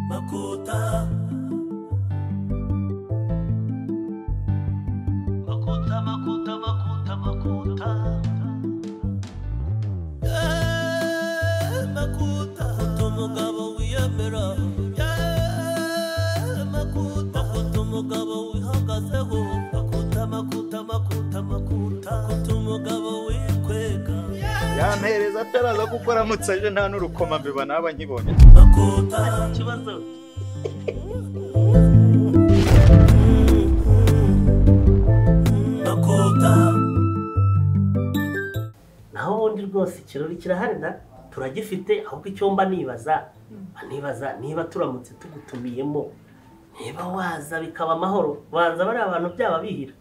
na kota makota makota makota makota Eh, makuta Makuta umugabo wiyemera Eh, makuta makuta umugabo wihagazeho makuta makuta makuta makuta makuta umugabo wikwega yampereza ataraza kuko aramutse aje nta n'urukoma mbeba naba nkibonye makuta ikibazo makuta naho ubundi rwose ikirori kirahari na turagifite ahubwo icyumba nibaza nibaza niba turamutse tugutumiyemo niba waza bikaba amahoro banza bariya bantu byaba bihira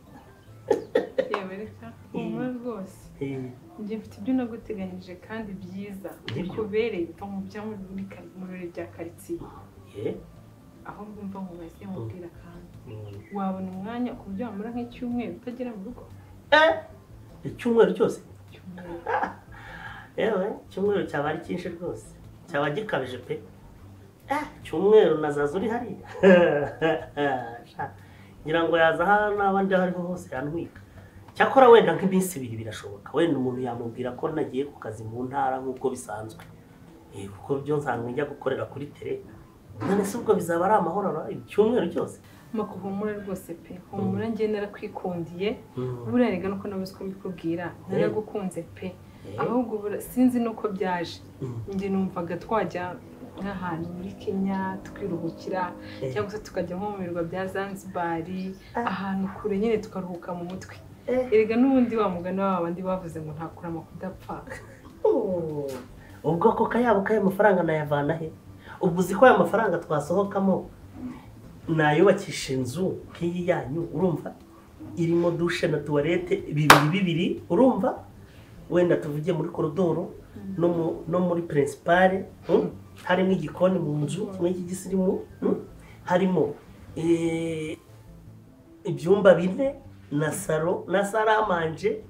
yemereka ubu rwose Eh, njye mfite ibyo naguteganyije kandi byiza bikubereye mva mu byo muri kari- mu birori bya karitsiye eh, ahubwo mva mu bahise mubwira kandi mm. wabona umwanya ku buryo wamara nk'icyumweru utagera mu rugo Eh, icyumweru cyose Icyumweru. yewe icyumweru cyaba ari cyinshi rwose cyaba gikabije pe Eh, icyumweru nazaza uri hariya Sha, ngira ngo yaza aha n'aba ndi aho ariho hose yantwika cyakora wenda nk'iminsi ibiri birashoboka wenda umuntu yamubwira ko nagiye ku kazi mu ntara nk'uko bisanzwe Eh, kuko byo nsanzwe njya gukorera kuri tere none se ubwo bizaba ari amahoro ra- icyumweru cyose mako humura rwose pe humura njye narakwikundiye Mm. buriya rega nuko nabuze uko mbikubwira naragukunze pe Eh, ahubwo bura- sinzi nuko byaje Mm. njye numvaga twajya nk'ahantu muri kenya tukiruhukira Eh. cyangwa se tukajya nko mu birwa bya zanzibari Ah. ahantu kure nyine tukaruhuka mu mutwe Eh. erega n'ubundi wa mugani wa bandi bavuze ngo ntakurama kudapfa Oh, ubwoko kayabo k'ayo mafaranga nayavana he ubwo uzi ko ayo mafaranga twasohokamo nayubakisha inzu nk'iyi yanyu urumva irimo dushe na tuwarete bibiri bibiri urumva wenda tuvuge muri korodoro no mu- no muri pirinsipare mm? harimo igikoni mu nzu kimwe cy'igisirimu mm? harimo eh, ibyumba bine na saro na saramanje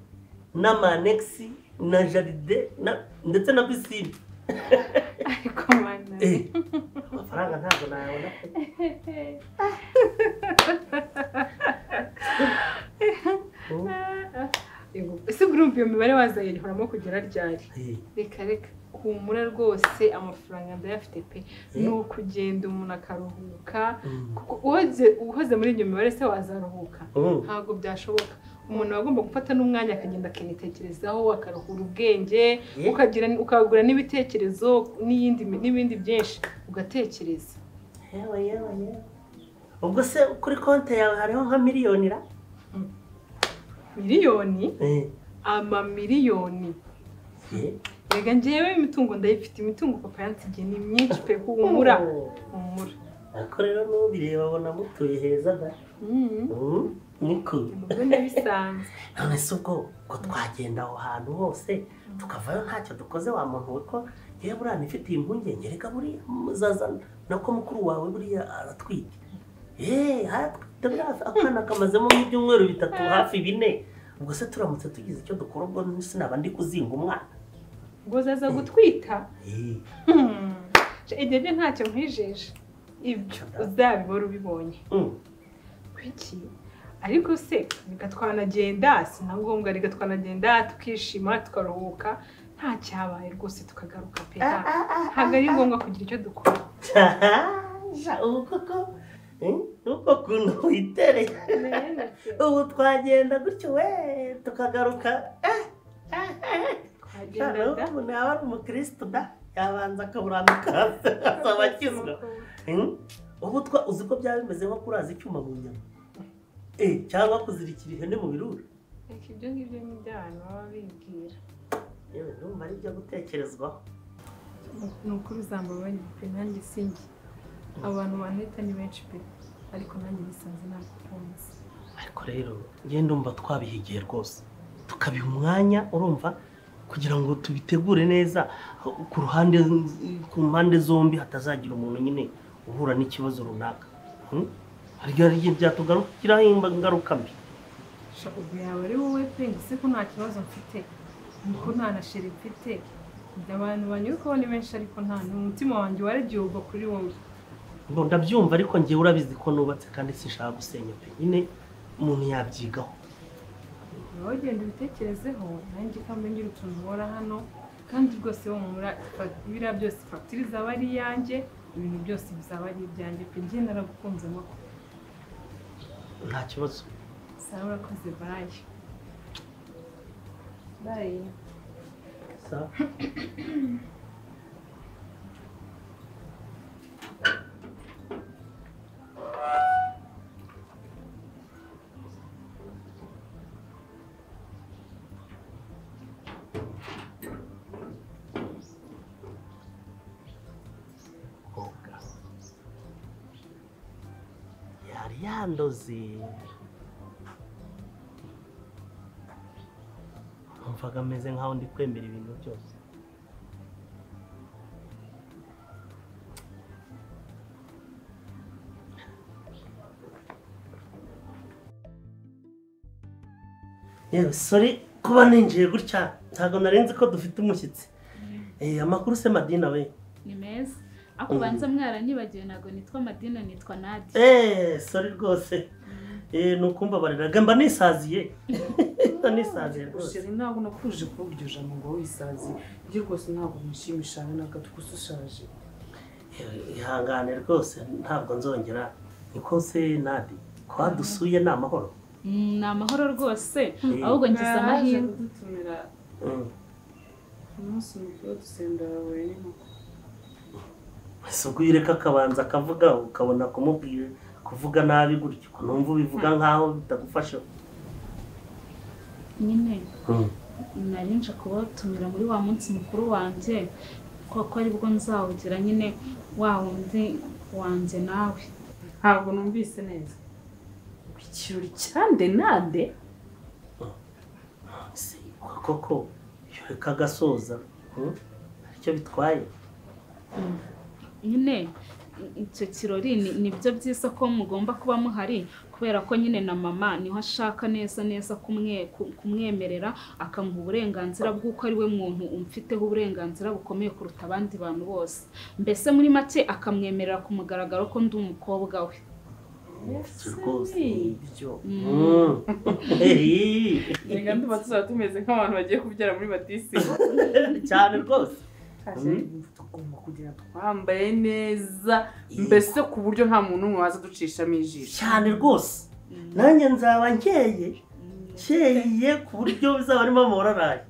n'amanegisi na jaride na- ndetse na pisine ariko mana Eh, amafaranga ntabwo nayabona pe. Mm, Yego, ese urumva iyo mibare wazayihoramo kugera ryari eh, reka reka humura rwose amafaranga ndayafite pe ni ukugenda umuntu akaruhuka mm, kuko uwaze- uhoze muri iyo mibare se wazaruhuka mm, ntabwo byashoboka umuntu aba agomba gufata n'umwanya akagenda akanitekerezaho akaruhura ubwenge Yeah. ukagira ukagura n'ibitekerezo n'iyindi n'ibindi byinshi ugatekereza yewe yewe yewe ubwo se kuri konti yawe hariho nka miliyoni ra miliyoni Eh, amamiliyoni eh. rega njyewe imitungo ndayifite imitungo papa yansigiye ni myinshi pe humura Oh. humura ariko rero n'ubireba abona mutuye heza da Mm, Mm, niko umugore bisanzwe none se ubwo ko twagenda aho hantu hose tukavayo ntacyo dukoze wa muntu we ko yewe buriya nifitiye impungenge reka buriya muzazana nako mukuru wawe buriya aratwite yeee haratwite buriya akana kamazemo nk'ibyumweru bitatu hafi bine ubwo se turamutse tugize icyo dukora ubwo sinaba ndi kuzinga umwana ngo zaza gutwita Eh, Hmm, igihe byo ntacyo nkwijeje ibyo uzabibora ubibonye mm, kuki ariko se reka twanagenda si na ngombwa reka twanagenda tukishima tukaruhuka nta cyabaye rwose tukagaruka pe ntabwo ari ngombwa kugira icyo dukora sha ubu koko eh, uko kuntu witereye ubu twagenda gutyo we tukagaruka eh, eh, eh. twagenda da ubu nawe ari umukirisitu da yabanza akaburambika hasi asaba akizwa ubu twa uzi ko byaba bimeze nko kuraza icyuma mu nyama Eh, cyangwa kuzirikira ihene mu birura reka ibyo ngibyo ni ibyo abantu baba bibwira yewe numva ari ibyo gutekerezwaho ni ukuri uzambabarira pe nanjye sinjye abantu baneta ni benshi pe ariko nanjye nisanze nagukunze ariko rero njye ndumva twabihigiye rwose tukabiha umwanya urumva kugira ngo tubitegure neza ku ruhande ku mpande zombi hatazagira umuntu nyine uhura n'ikibazo runaka Hmm? hari igihe byatugarukiraho ingaruka mbi ubwo yaba ari wowe pe ndetse ko nta kibazo mfite ko nta na sheri mfite abantu banyurukaho ni benshi ariko nta n'umutima wanjye waragiye ugwa kuri wowe ngo ndabyumva ariko ngewe urabizi ko nubatse kandi sinshaka gusenya pe nyine umuntu yabyigaho wowe genda ubitekerezeho nanjye kandi ngira utuntu ubora hano kandi rwose wo mura biriya byose fagitire izaba ari iyanjye ibintu byose bizaba ari ibyanjye pe njye naragukunzemo nta kibazo sawa urakoze bayi bayi Sawa. Oga. yari yandoze numvaga ameze nkaho ndi kwemera ibintu byose yewe sori kuba ninjiye gutya ntabwo narenze ko dufite umushyitsi Eh, amakuru se madina we ni meza ariko ubanza mwaranyibagiwe ntabwo nitwa madina nitwa nadi eee sori rwose Eh, ni ukumva bariraga mba nisaziye mba nisaziye rwose sheri ntabwo nakuje kuvuga iryo jambo ngo wisazi njye rwose ntabwo mushimisha habe n'agato gusa ushaje ihangane rwose ntabwo nzongera niko se nadi ko wadusuye ni amahoro Mm, ni amahoro rwose Mm. ahubwo ngize Naraje amahirwe kudutumira umunsi mukuru dusenda wahuye n'inkoko ese ubwo iyo ureka akabanza akavuga ukabona kumubwira kuvuga nabi gutya ukuntu wumva ubivuga nkaho bitagufasha nyine nari nje kubatumira muri wa munsi mukuru wanjye kuko aribwo nzawugira nyine wa wundi wanjye nawe ntabwo numvise neza ikirori cyande nande Se, koko iyo ureka agasoza mm, aricyo bitwaye nyine i- icyo kirori ni- ni byo byiza ko mugomba kuba muhari kubera ko nyine na mama niho ashaka neza neza kumwe- ku- kumwemerera akamuha uburenganzira bw'uko ari we muntu umfiteho uburenganzira bukomeye kuruta abandi bantu bose mbese muri make akamwemerera ku mugaragaro ko ndi umukobwa we ibyo rwose ni ibyo Mm. Mm. Hey. reka ndumva tuzaba tumeze nk'abantu bagiye kubyara muri batisimu cyane rwose tugomba kugira twambaye neza mbese ku buryo nta muntu umwe waza ducishamo ijisho cyane rwose nanjye nzaba nkeye nkeye ku buryo bizaba harimo amabara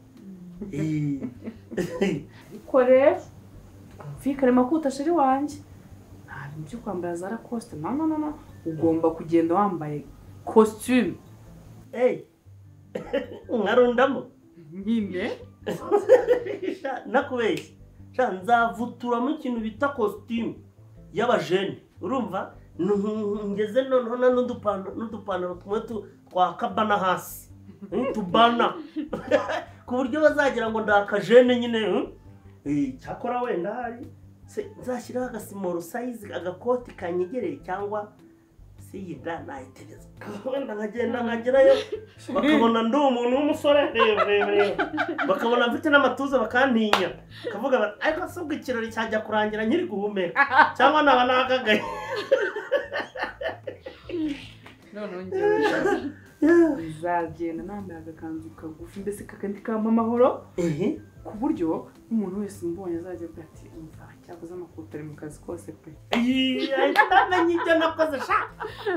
ariko rero twumvikanemo ko utashiri wanjye nta bintu byo kwambara za rakosite no no no no ugomba kugenda wambaye kositimu eyi nkarundamo nyine Sha, nakubeshya Sha, nzavuturamo ikintu bita kositimu y'abajene urumva Nuhu- ngeze noneho na n'udupan- n'udupantaro tumwe tu- twa kabana hasi Eh, tubana ku buryo bazagira ngo ndakajene nyine eh? Eh, cyakora wenda hari se nzashyiraho agasimoro sayizi agakoti kanyegereye cyangwa se yida nayitereza wenda nkagenda nkagerayo bakabona ndi umuntu w'umusore reba reba reba bakabona mfite n'amatuza bakantinya bakavuga bati ariko se ubwo ikirori cyajya kurangira nkiri guhumeka cyangwa naba nagagaye noneho njyewe uzagenda nambaye agakanzu kagufi mbese kakandi kampa amahoro ehe ku buryo umuntu wese mbonye azajya avuga ati umva cyakoze amakoti ari mu kazi kose pe Iyi, ahita amenya ibyo nakoze sha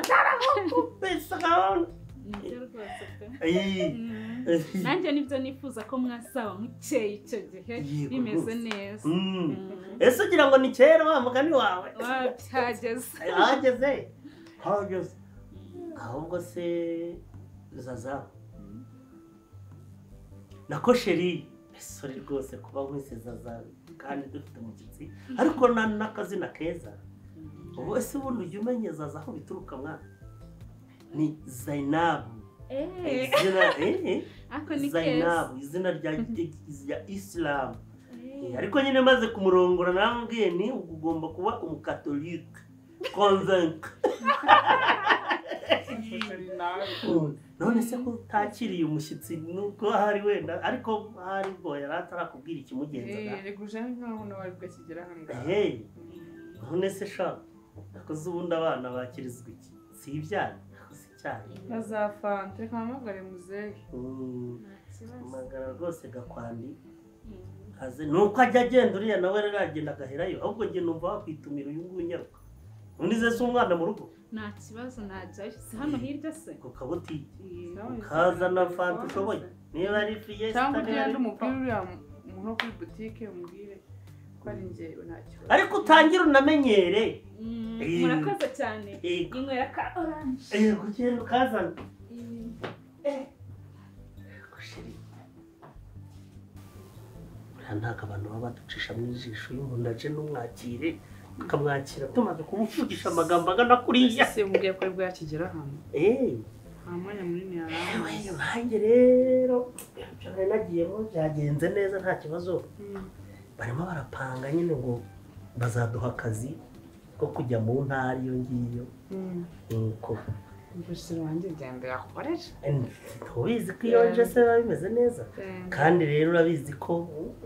cyaramukubise gahunda Nibyo rwose pe. Mm. ehe nanjye nibyo nifuza ko mwazaba mukeye icyo gihe Yego bimeze rwose. neza Mm. Mm. ese ugira ngo ni kera wa mugani wawe Wa, byageze hageze hageze ahubwo se zaza nako sheri sore rwose kuba nkwise zaza kandi dufite umushyitsi ariko na n'akazina keza ubu ese ubundi ujya umenya zaza aho bituruka mwana ni zainabu Eh, izina eh, eh, ako ni keza zainabu izina rya rya isilamu Eh, Eh. ariko nyine maze kumurongora namubwiye ni ugomba kuba umukatolike konvenke none se ko utakiriye umushyitsi nubwo ahari wenda ariko ahari ubwo yari atarakubwira ikimugenzaga reka uje nkaho nawe ari bwo akigera hano ngaho hey none se sha akoze ubundi abana bakirizwa iki si ibyana si icyana bazafanta reka mpamagare muzehe Mm, nta kibazo magara rwose gakwandi Mm. aze nuko ajya agenda uriya nawe rero agenda agaherayo ahubwo njye numva wakwitumira uyu nguyu unyaruka undi se si umwana mu rugo nta kibazo najyayo si hano hirya se ku kabutike Yego. ukazana fanta ushoboye niba ari fiyesita cyangwa niba ujya ari undi umupira papa. uriya muntu wo kuri butike umubwire ko ari njye ntacyo ariko utangire unamenyere Mm, Eh. murakoze cyane Yego. inywera ka oranje yego genda ukazana gushira buriya ntabwo abantu baba baducishamo ijisho iyo umuntu aje n'umwakire tukamwakira tumaze kumuvugisha amagambo agana kuriya se mubwiye ko aribwo yakigera hano eee nta mwanya munini yewe yarambaye nanjye rero ibyo nari nagiyemo byagenze neza nta kibazo barimo barapanga nyine ngo bazaduha akazi ko kujya mu ntara iyo ngiyo nuko ubusiro wanjye genda yakorera ntubizi ko iyo nje se biba bimeze neza kandi rero urabizi ko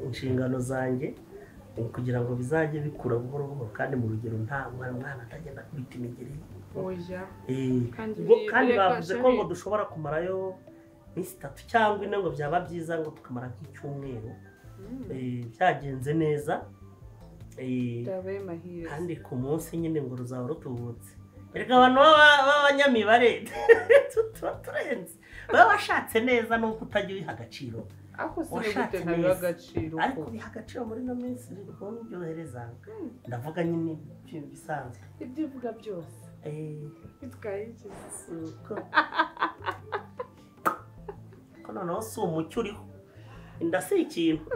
inshingano zanjye ni ukugira ngo bizajye bikura buhoro buhoro kandi mu rugero nta mwana mwana atagenda akubita imigeri oya Eh, Kandi ngo- biri- kandi biri bavuze kwasha ko biri. ngo dushobora kumarayo iminsi itatu cyangwa ine ngo byaba byiza ngo tukamara nk'icyumweru Eh, byagenze neza Eh, ndabaye mahire kandi ku munsi nyine ngo ruzaba rutubutse erega abantu baba- b'abanyamibare tuba turenze baba bashatse neza n'uko utajya ubiha agaciro ariko se ni washatse gute ntabiha neza. agaciro ariko ko biha agaciro muri ino minsi kubona ibyohereza ndavuga nyine ibintu bisanzwe ibyo uvuga byose Eh, bitwaye inzozi si uko ko noneho si umucyo uriho inda si ikintu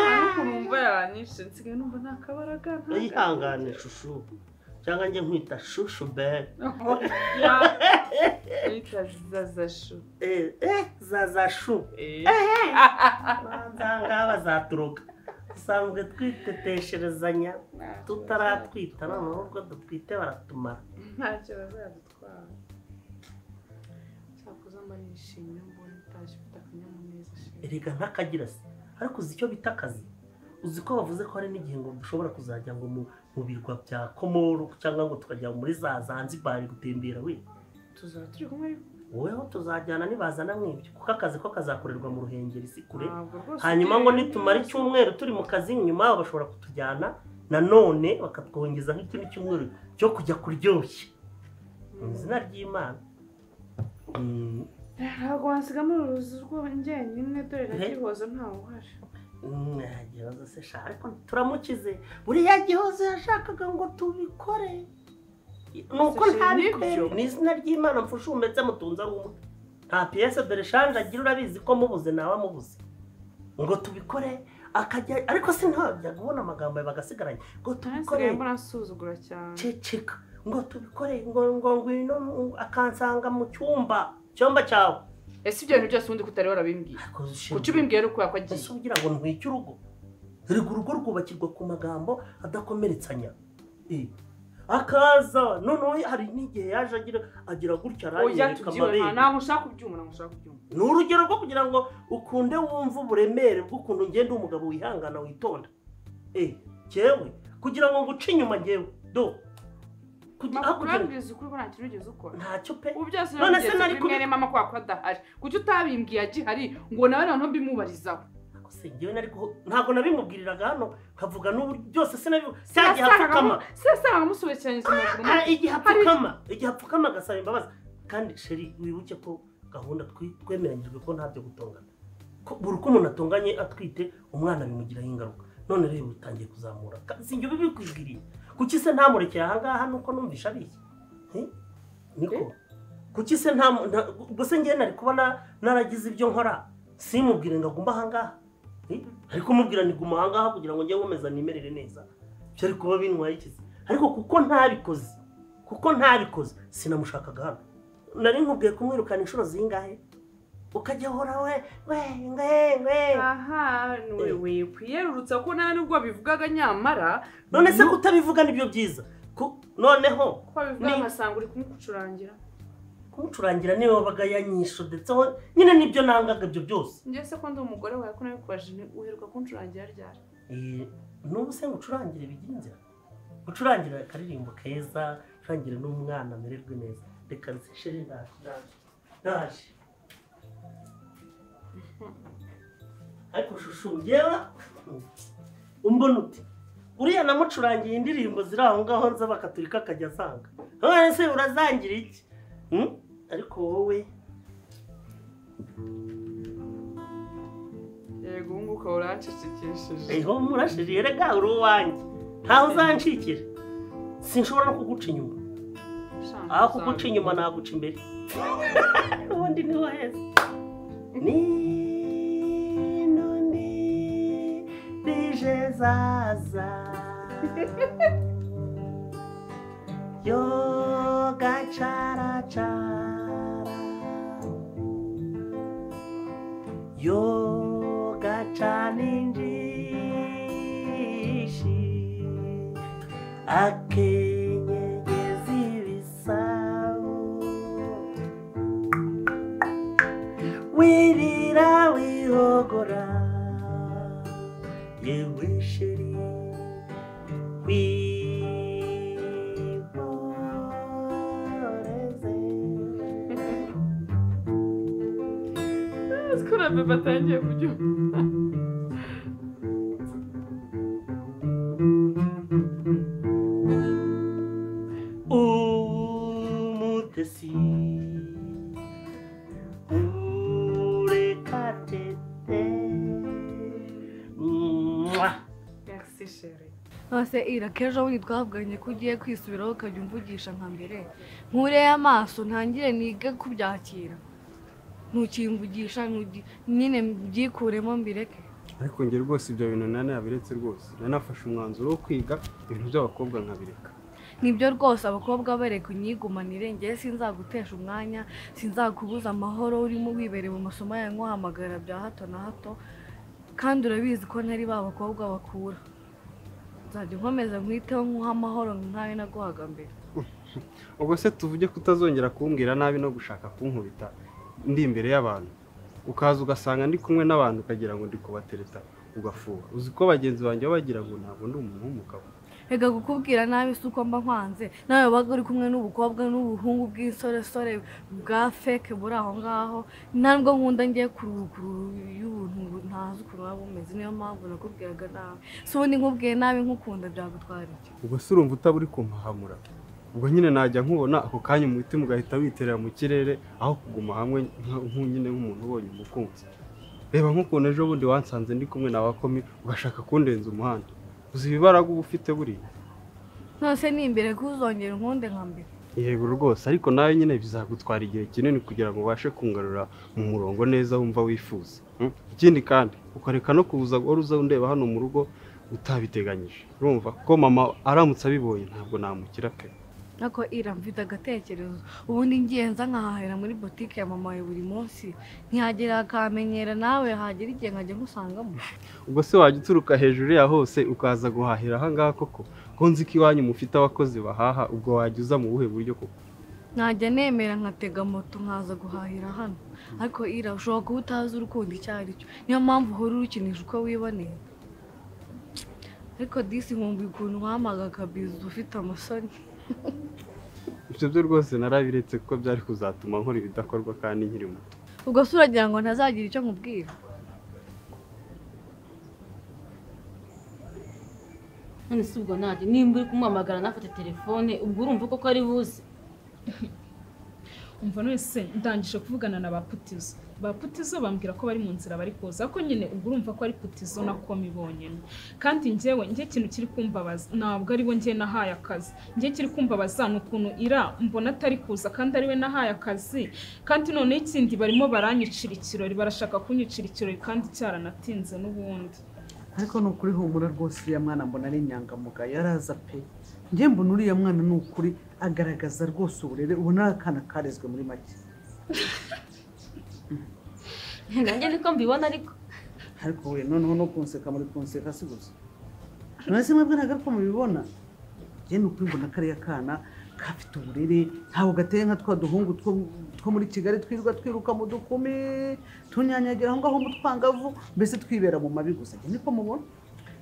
ariko numva yaranyishe nsigaye numva nta kabaraga nta uyihangane shushu cyangwa njye nkwita shushu bebe yita zazashu eh, eh, zazashu banzangaha bazaturuka dusanzwe twitetesherezanya tutaratwita noneho ubwo dutwite baratumara ntacyo bazadutwara cyakoze mba nishimye mbona utashye ufite akanyamuneza shira erega ntakagira se ariko uzi icyo bita akazi uzi ko bavuze ko hari n'igihe ngo dushobora kuzajya ngo mu, mu birwa bya komoru cyangwa ngo tukajya muri za zanzibari gutembera we tuzaba turi kumwe ariko woweho tuzajyana nibazana mwibyo kuko akazi ko kazakorerwa mu ruhengeri si kure ntabwo rwose hanyuma ngo nitumara icyumweru turi mu kazi nyuma bashobora kutujyana nanone bakatwongeza nk'ikindi cyumweru cyo kujya kuryoshya mu izina ry'imana Mm, ntabwo wansigamo uruzi rw'ingenye dore nagihoza ntawe uhashe mm, nta kibazo se sha ariko turamukize buriya gihozo yashakaga ngo tubikore nuko Sha, ntabikore nibyo. mu izina ry'imana mfushe umetse mutunze ari umwe nta piyese dore shanje agira urabizi ko mubuze nawe amubuze ngo tubikore akajya ariko se ntabyo kubona amagambo yawe bagasigaranye ngo tubikore nasigaye mbona asuzugura cyane ceceka ngo tubikore ngo ngo ngwino ngo- akansanga mu cyumba cyumba cyawe ese ibyo bintu byose ubundi ko utari warabimbwiye kuki ubimbwiye ari ukubera ko agiye ese ugira ngo ntwike urugo erega urugo rwubakirwa ku magambo adakomeretsanya Eh, akaza noneho hari n'igihe yaje agira agira gutya oya aranyereka tubyibona amabere ntabwo ushaka kubyumva ntabwo ushaka kubyumva ni urugero rwo kugira ngo ukunde wumve uburemere bw'ukuntu ugenda umugabo wihangana witonda Eh, jyewe kugira ngo nguce inyuma jyewe do kugira aho makuru kugira urabwiriza ukuri ko nta kintu wigeze ukora ntacyo pe ubu byose None se wabigeze nari kuri kubi- mwene mama kubera ko adahari kuki utabimbwiye agihari ngo nawe noneho mbimubarizaho se njyewe nari kuho ntabwo nabimubwiriraga hano nkavuga n'ubu byose sinabibu cya gihe apfukama sasanga musobekeranyije amaguru Ah, igihe apfukama igihe apfukama agasaba imbabazi kandi sheri wibuke ko gahunda twe- twemeranyijwe ko ntabyo gutongana Ko buri uko umuntu atonganye atwite umwana bimugiraho ingaruka none rero bitangiye kuzamura Ka- si njye bibikwibwiriye kuki se ntamurekeye ahangaha nuko numvisha abishya Eh? niko kuki se nta nta- ubwo se njyewe nari kuba na- naragize ibyo nkora simubwire ngo agumbe ahangaha Eh? ariko mubwira ni guma ahangaha kugira ngo njye nkomeza nimerere neza byari kuba bintwaye ikizi ariko kuko ntabikoze kuko ntabikoze sinamushakaga hano nari nkubwiye kumwirukana inshuro zingahe ukajya uhora we we we we aha we wiyerurutsa ko nta nubwo bivugaga nyamara none se kutabivuga nibyo byiza Ku- noneho ko babivuga Ni- amasanga uri kumucurangira kumucurangira niwe wabaga yanyisho ndetse aho- nyine nibyo nangaga ibyo byose njye se ko ndi umugore wawe ko nabikubaje uheruka kuncurangira ryari Eh, n'ubu se ngucurangire bigira inzira gucurangira akaririmbo keza gucurangira n'umwana amererwe neza reka bisesheje ndaje ndaje ndaje ariko shushu njyewe umbona uti uriya namucurangiye indirimbo ziri aho ngaho nza bakaturika akajya azanga none se urazangira iki Hmm? ariko wowe yego ubu ngubu ukaba urancecekesheje eho murashiriye rega uri uwanjye ntaho uzancikira sinshobora no kuguca inyuma aho kuguca inyuma naguca imbere ubundi ni waheze ni none rije zaza yo gacaracara yo gacaninjishi akenyegeza ibisabo wirira wihogora yewe sheri wihoreze ko na bebe atangiye kubyumva umutesi urekatete mwa merci chere nose irakeje bundi twavuganye ko ugiye kwisubiraho ukajya umvugisha nka mbere nkureye amaso ntangire nige kubyakira ntukimvugisha ntugi- nyine mbyikuremo mbireke ariko njye rwose ibyo bintu nari nabiretse rwose nari nafashe umwanzuro wo kwiga ibintu by'abakobwa nkabireka nibyo rwose abakobwa bareka unyigumanire njyewe sinzagutesha umwanya sinzakubuza amahoro urimo wibereye mu masomo yawe nkuhamagara bya hato na hato kandi urabizi ko ntari ba bakobwa bakura nzajya nkomeza nkwiteho nkuha amahoro nkayo naguhaga mbere ubwo se tuvuge ko utazongera kumbwira nabi no gushaka kunkubita ndi imbere y'abantu ukaza ugasanga ndi kumwe n'abantu ukagira ngo ndi kubatereta ugafuha uzi ko bagenzi banjye baba bagira ngo ntabwo ndi umuntu w'umugabo reka kukubwira nabi si uko mba nkwanze nawe wabaga uri kumwe n'ubukobwa n'ubuhungu bw'insoresore bwa feke buri aho ngaho ntabwo nkunda ngiye kuruguru y'ubuntu ntazi ukuntu waba umeze niyo mpamvu nakubwiraga nabi si ubundi nkubwiye nabi nkukunda byagutwara iki ubwo se urumva utaba uri kumpahamura ubwo nyine najya nkubona ako kanya umutima ugahita witerera mu kirere aho kuguma hamwe nka- nk'unyine nk'umuntu ubonye umukunzi reba nk'ukuntu ejo bundi wansanze ndi kumwe na wakomi ugashaka kundenza umuhanda uzi ibibaraga uba ufite buriya nose ni imbere kuzongera unkunde nka mbere yego rwose ariko nawe nyine bizagutwara igihe kinini kugira ngo ubashe kungarura mu murongo neza wumva wifuza Mm? ikindi kandi ukareka no kuza wari uza undeba hano mu rugo utabiteganyije urumva ko mama aramutse abibonye ntabwo namukira pe ariko ira mfite agatekerezo ubundi ngiye nza nkahahera muri botike ya mama wawe buri munsi ntihagira akamenyera nawe hagera igihe nkajya nkusangamo ubwo se wajya uturuka hejuru ya hose ukaza guhahira ahangaha koko ko nzi ko iwanyu mufite abakozi bahaha ubwo wajya uza mu buhe buryo koko najya nemera nkatega moto nkaza guhahira hano ariko ira ushobora kuba utazi urukundo icyo ari cyo niyo mpamvu uhora urukinisha uko wiboneye ariko disi nkumbuye ukuntu wamaga akabizi ufite amasoni ibyo byo rwose narabiretse kuko byari kuzatuma nkora ibidakorwa kandi nkiri muto ubwo se uragira ngo ntazagira icyo nkubwira none si ubwo nanjye nimba uri kumuhamagara nafate telefone ubwo urumva koko ari buze umva wese ndangije kuvugana na ba putizo ba putizo bambwira ko bari mu nzira bari kuza ko nyine ubwo urumva ko ari putizo na komi bonyine kandi njyewe njye ikintu kiri kumbabaza ntabwo ari we njye nahaye akazi njye kiri kumbabaza ni ukuntu ira mbona atari kuza kandi ari we nahaye akazi kandi noneho ikindi barimo baranyicira ikirori barashaka kunyicira ikirori kandi cyaranatinze n'ubundi ariko ni ukuri humura rwose uriya mwana mbona ari inyangamugayo yaraza pe njye mbona uriya mwana ni ukuri agaragaza rwose uburere ubona ari akana karezwe muri make nanjye niko mbibona ariko ariko we noneho no kunseka muri kunseka si gusa mwese mwebwe ntabwo ariko mubibona njye ni ukuri mbona kariya kana gafite uburere ntabwo gateye nka twa duhungu two- two muri kigali twirirwa twiruka mu dukumi tunyanyagira aho ngaho mu twangavu mbese twibera mu mabi gusa njye niko mubona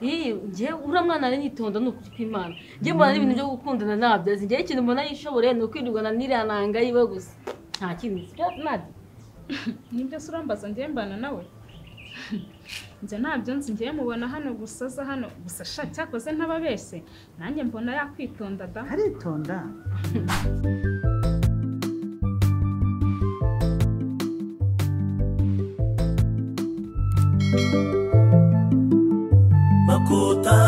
iyi ngewe uriya mwana ari nitonda ni ukuri kw'imana ngewe mbona n'ibintu byo gukundana nabyazi ngewe ikintu mbona yishoboreye ni ukwirirwana niriya nanga yiwe gusa nta kindi sibyo nadi nibyo se urambaza ngiye mbana nawe njye nabyo nzi ngiye mubona hano gusa aza hano gusa sha cyakoze ntababeshye nanjye mbona yakwitonda da aritonda makuta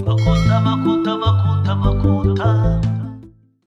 makuta makuta makuta makuta